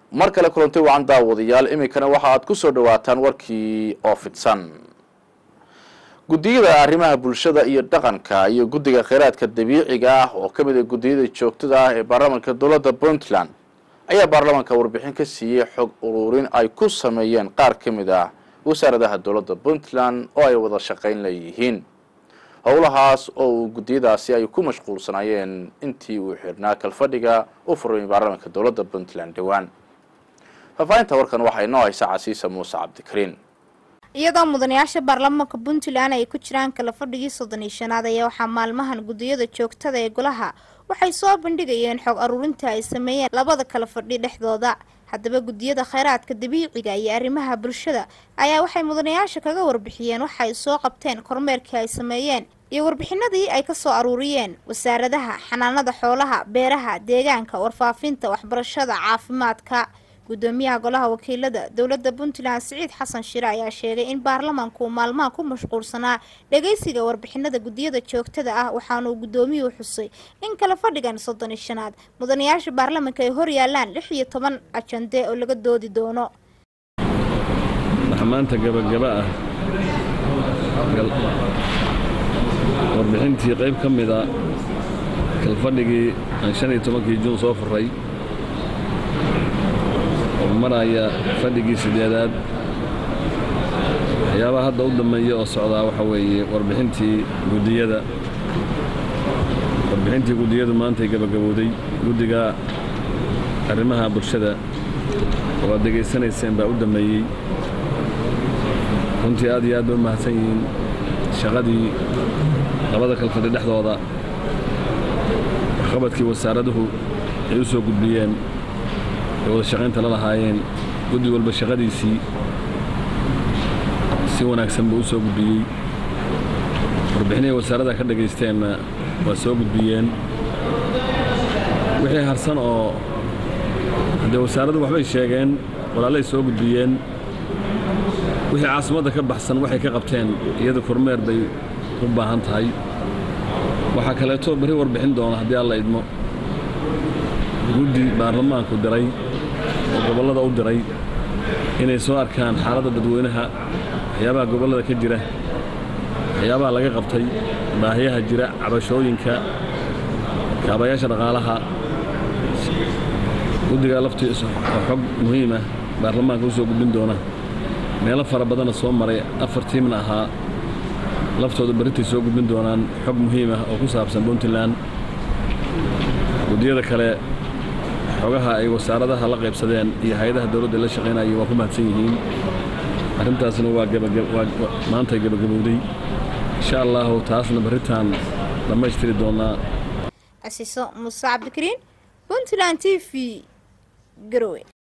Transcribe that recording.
mar kale kulanti wacan daawadayaal iminkana waxa aad kusoo dhawaataan warkii oo fidsan guddiyada arrimaha bulshada iyo dhaqanka iyo guddiga kheyraadka dabiiciga ah oo ka mid a guddiyada joogtada ah ee baarlamaanka dowladda puntland ayaa baarlamaanka warbixin ka siiyey xog ururin ay ku sameeyeen qaar ka mid ah wasaaradaha dowladda puntland oo ay wada shaqayn leeyihiin howlahaas oo uu guddiyadaasi ay ku mashquulsanaayeen intii uu xirnaa kalfadhiga u furmay baarlamaanka dowladda puntland dhowaan faahfaahinta warkan waxaa inoo haysa casiisa muuse cabdikariin iyadoo mudanayaasha baarlamaanka puntland ay ku jiraan kala fadhigii soddon iyo shanaad ayaa waxaa maalmahan guddiyada joogtada ee golaha waxay soo bandhigayeen xog aruurinta ay sameeyeen labada kala fadhi dhexdooda haddaba guddiyada kheyraadka dabiiciga iyo arrimaha bulshada ayaa waxay mudanayaasha kaga warbixiyeen waxa ay soo qabteen kormeerkii ay sameeyeen iyo warbixinadii ay kasoo aruuriyeen wasaaradaha xanaanada xoolaha beeraha deegaanka warfaafinta waxbarashada caafimaadka guddoomiyaha golaha wakiilada dowladda puntland siciid xasan shire ayaa sheegay in baarlamaanku uu maalmaha ku mashquulsanaa dhageysiga warbixinada guddiyada joogtada ah waxaanuu guddoomiyuhu xusay in kala fadhigan soddon iyo shanaad mudanayaasha baarlamaanka ay hor yaalaan lix iyo toban ajande oo laga doodi doono waxaa maanta gabagaba ah warbixintii qayb ka mida kalfadhigii aan shan iyo tobankii juun soo furay oo maraya fadhigii sideedaad waxyaabaha hadda u dambeeya oo socdaa waxa weeye warbixintii guddiyada warbixintii guddiyadu maantay gabagabowday guddiga arrimaha bulshada oo aad degaysanayseen baa u dambeeyey runtii aad iyo aad bay u mahadsan yihiin shaqadii labada kalfadhi dhexdooda waxqabadkii wasaaraduhu ay u soo gudbiyeen ay wada shaqaynta la lahaayeen guddi walba shaqadiisii si wanaagsan buu u soo gudbiyey warbixinihii wasaaradda ka dhagaysteenna waa soo gudbiyeen wixii harsan oo haddee wasaaraddu waxbay sheegeen walaalay soo gudbiyeen wixii caasimadda ka baxsan waxay ka qabteen iyada kormeer bay u baahan tahay waxaa kaleeto berri warbixin doona haddii alla idmo guddi baarlamaanku diray oo gobollada u diray inay soo arkaan xaaladda dadweynaha waxyaabaha gobollada ka jira waxyaabaha laga qabtay baahiyaha jira cabashooyinka kaabayaasha dhaqaalaha guddigaa laftiisa oo xog muhiimah baarlamaanka u soo gudbin doona meelo fara badana soo maray afar tiimna ahaa laftooda berritay soo gudbin doonaan xog muhiim ah oo ku saabsan puntland guddiyada kale xogaha ay wasaaradaha la qaybsadeen iyo hay-adaha dowladda la shaqaynayay waa ku mahadsan yihiin arrintaasna waa maantay gabagabowday insha allahu taasna berritaan dhammaystiri doonaa casiiso muuse cabdikariin puntland t v garowe